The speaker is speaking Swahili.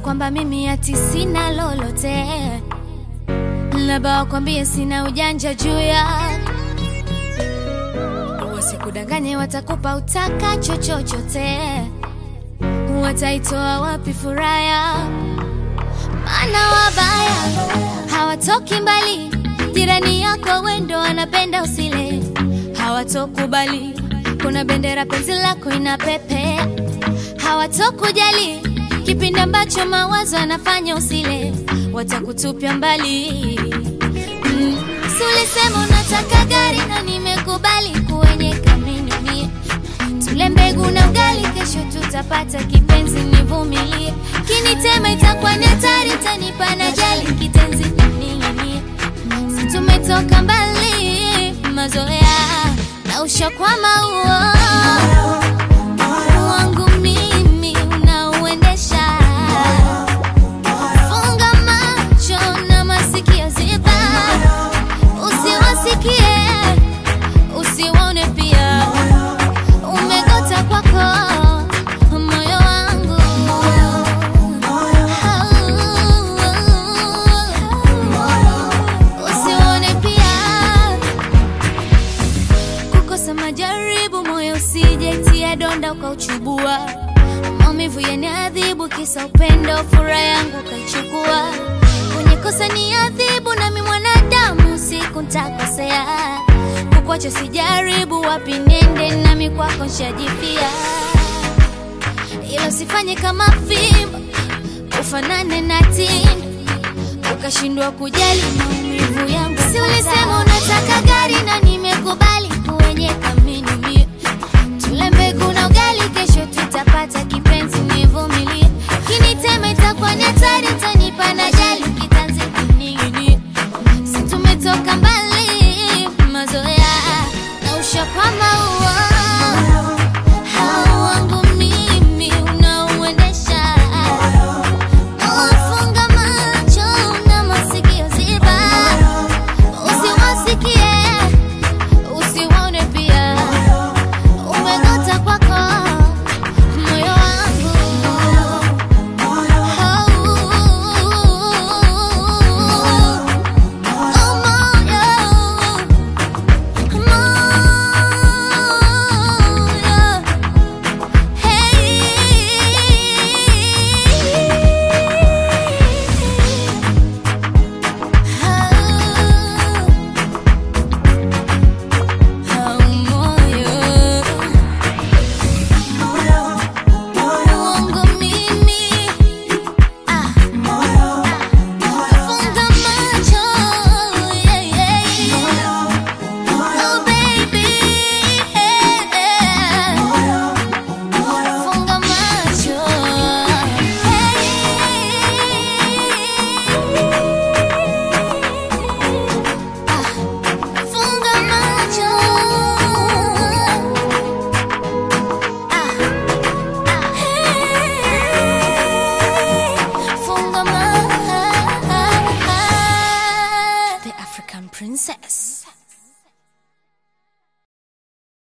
kwamba mimi ati sina lolote, labda wakwambie sina ujanja juu ya wasikudanganye, watakupa utakacho chochote, wataitoa wapi furaha ya maana wabaya hawatoki mbali, jirani yako wendo wanapenda usile, hawatokubali kuna bendera penzi lako inapepea, hawatokujali kipindi ambacho mawazo yanafanya usile, watakutupia mbali. Mm, si ulisema unataka gari na nimekubali kuenyeka mimi mie tule mbegu na ugali, kesho tutapata kipenzi, nivumilie. Kinitema itakuwa ni hatari, tanipa na jali kitenzi ning'inie. Si tumetoka mbali, mazoea na ushakwama huo wangu mimi unauendesha. Funga macho na masikio ziba, usiwasikie usiwaone pia umegota kwako moyo wangu usione pia kukosa majaribu moyo usijaitia donda ukauchubua maumivu yaniadhibu kisa upendo furaha yangu ukaichukua kwenye kosa ni adhibu nami mwanadamu siku ntakosea kukwacha sijaribu wapi nende nami kwako nshajipia ila usifanye kama fimbo ufanane na tindo ukashindwa kujali maumivu